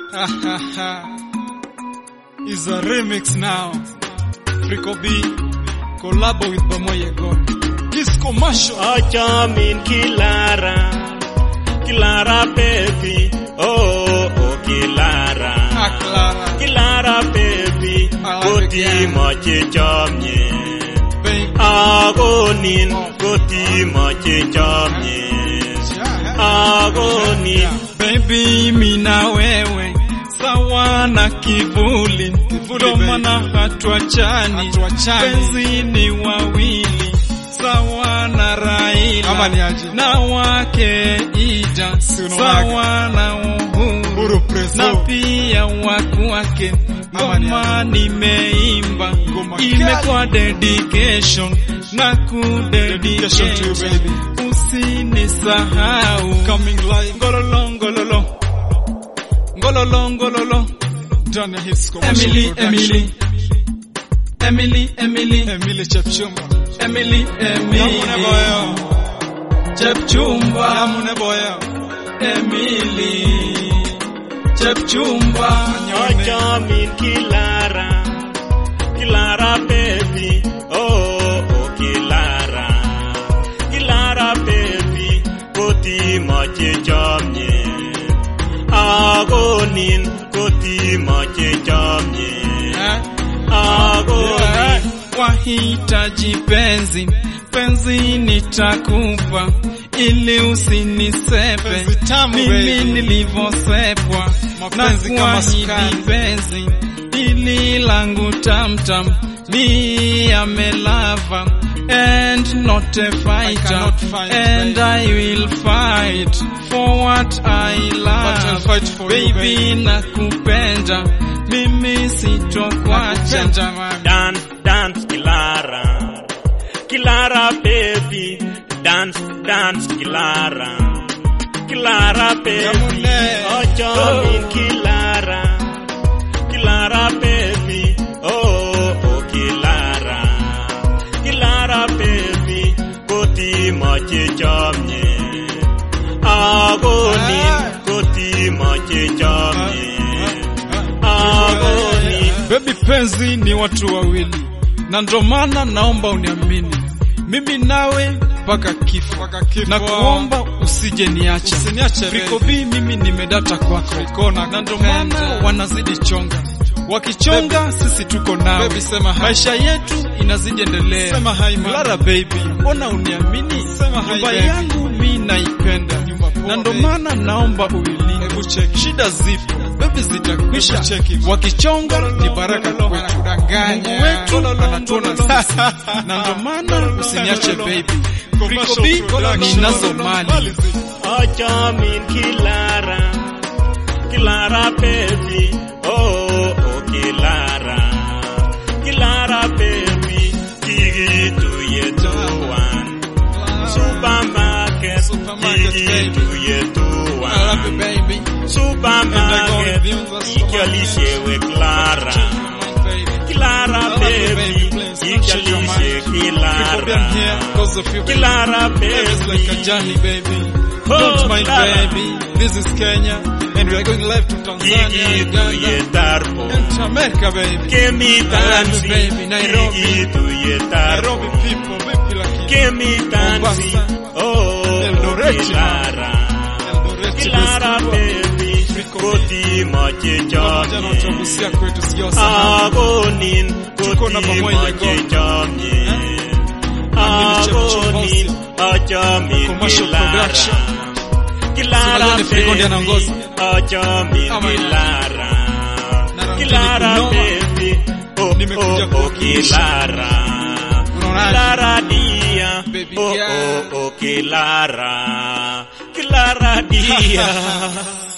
is a remix now. Frico B collab with Bamoye God. This commercial. Achamin Kilara, Kilara baby, oh, oh Kilara, Ah, Clara. Kilara baby, I like Koti it, moche chomye, Baby. Agonin, Koti moche chomye, Agonin, Baby, mina wewe sawa na kivuli, ndo maana hatuachani, penzi ni wawili sawa na Raila Ama ni aje? na wake Ida Si unaonaga? sawa na Uhuru Uhuru Preso. na pia waku wake Ama ni ngoma nimeimba Ngoma imekuwa dedication na Dedication to you, kudedicate baby. usinisahau Coming live. ngololo ngololo ngololo ngololo Done his commercial Emily production. Emily Emily Emily Emily Chepchumba. Emily Yamune Emily boyo. Chepchumba Yamune boyo. Emily Chepchumba Achamin Kilara, Kilara baby, oh, oh Kilara, Kilara baby, Koti moche chomye, Agonin, Koti moche chomye, Agonin, wahitaji penzi penzi nitakupa ili usinisepe Penzi tamu, mimi baby. nilivyosepwa na Mapenzi kama kuahidi sukari. penzi ili langu tamtam mi amelava and not a fighter cannot fight, and baby. I will fight for what I love I'll fight for you, baby baby. nakupenda mimi sitokwacha Nakupenda, mami. dance, dance Kilara, Kilara baby, dance, dance Kilara, Kilara baby, Yamune. Achamin Kilara, Kilara baby, oh, oh Kilara, Kilara baby, Koti moche chomye, Agonin, Koti moche chomye, Agonin. Baby penzi ni watu wawili, na ndo maana naomba uniamini, mimi nawe mpaka kifo, Mpaka kifo. na kuomba usije niacha. Usiniache, Friko baby. B mimi nimedata kwako, Friko na na ndo kupenda. maana wanazidi chonga, wakichonga sisi tuko nawe, Baby, sema hi. maisha yetu inazidi endelea. Sema hi, mama. Clara baby, mbona uniamini? Sema hi, Nyumba baby. yangu mi naipenda, Nyumba poa, na ndo baby. maana naomba uilinde. Hebu check. Shida zipo, baby zitakwisha, Hebu check it. wakichonga ni baraka kwetu. Wanakudanganya. Mungu wetu anatuona sisi, na ndo maana usiniache baby. Friko B ninazo mali Achamin Kilara, Kilara baby, oh, oh Kilara, Kilara baby, Gigi to yetuan, supermarket, Supermarket, Gigi baby. to I love you, yetuan, baby. supermarket, And I go with you, Ikialishewe Clara, Baby. Clara I love you, baby, baby. Please don't change your mind. Ikialishe Friko B, I'm here Kilara, because of you, baby. Kilara Life is baby. like a journey, baby. Oh, Don't mind, Clara. baby. This is Kenya, and we are going live to Tanzania, Gigi to Uganda, yetarpo. and to America, baby. Kemi I love tansi, you, baby. Nairobi. Gigi to yetarpo. Nairobi people, baby, like Kemi tansi, Mombasa. oh, Eldoret, Kilara. Eldoret, Kilara West baby, Friko koti moche Pamoja na chomye. utagusia kwetu, sijawasahau. Agonin, Tuko na koti pamoja moche God. chomye. Amini Chepchumba Agonin, achamin Commercial Kilara. production. Kilara Unajua ni Friko ndiye baby, anaongoza. achamin Ama ni- Kilara. Na Kilara kunoma. baby, oh, Nimekuja oh, oh, kuwakilisha. Kilara. Unaonaje? Kilara dia, Baby oh, girl. oh, oh, Kilara. Kilara dia.